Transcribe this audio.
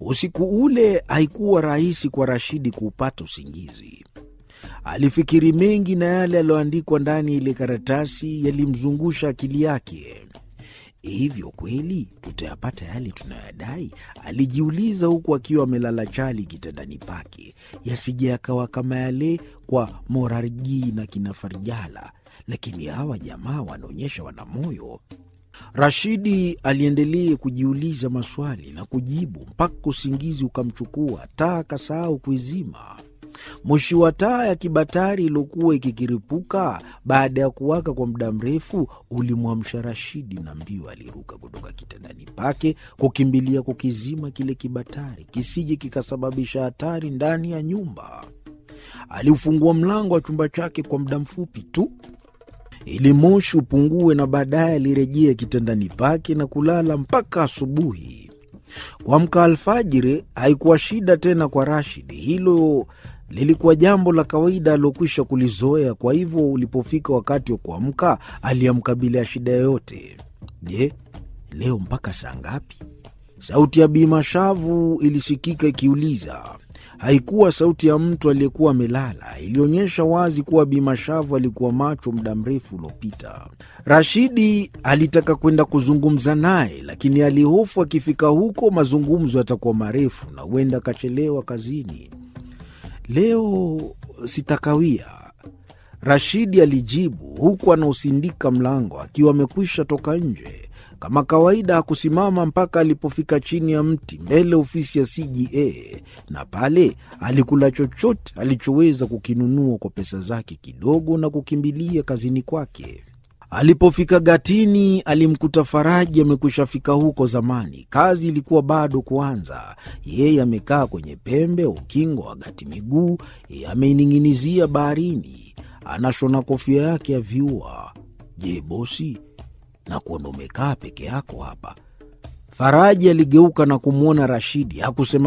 Usiku ule haikuwa rahisi kwa Rashidi kuupata usingizi. Alifikiri mengi na yale yaliyoandikwa ndani ya ile karatasi yalimzungusha akili yake. Hivyo kweli tutayapata yale tunayoyadai? Alijiuliza huku akiwa amelala chali kitandani pake, yasije yakawa kama yale kwa Morarji na kina Farjala. Lakini hawa jamaa wanaonyesha wana moyo. Rashidi aliendelea kujiuliza maswali na kujibu mpaka usingizi ukamchukua, taa akasahau kuizima. Moshi wa taa ya kibatari iliyokuwa ikikiripuka baada ya kuwaka kwa muda mrefu ulimwamsha Rashidi, na mbio aliruka kutoka kitandani pake kukimbilia kukizima kile kibatari kisije kikasababisha hatari ndani ya nyumba. Aliufungua mlango wa chumba chake kwa muda mfupi tu ili moshi upungue, na baadaye alirejea kitandani pake na kulala mpaka asubuhi. Kuamka alfajiri haikuwa shida tena kwa Rashidi. Hilo lilikuwa jambo la kawaida alilokwisha kulizoea. Kwa hivyo ulipofika wakati wa kuamka, aliamka bila ya shida yoyote. Je, leo mpaka saa ngapi? Sauti ya Bi Mashavu ilisikika ikiuliza. Haikuwa sauti ya mtu aliyekuwa amelala, ilionyesha wazi kuwa Bi Mashavu alikuwa macho muda mrefu uliopita. Rashidi alitaka kwenda kuzungumza naye, lakini alihofu akifika huko mazungumzo yatakuwa marefu na huenda akachelewa kazini. Leo sitakawia, Rashidi alijibu huku anausindika mlango akiwa amekwisha toka nje. Kama kawaida hakusimama mpaka alipofika chini ya mti mbele ofisi ya CGA, na pale alikula chochote alichoweza kukinunua kwa pesa zake kidogo na kukimbilia kazini kwake. Alipofika gatini, alimkuta Faraji amekwisha fika huko zamani. Kazi ilikuwa bado kuanza. Yeye amekaa kwenye pembe ukingo wa gati, miguu ameining'inizia baharini, anashona kofia yake ya viua. Je, bosi, na kuona umekaa peke yako hapa? Faraji aligeuka na kumwona Rashidi, hakusema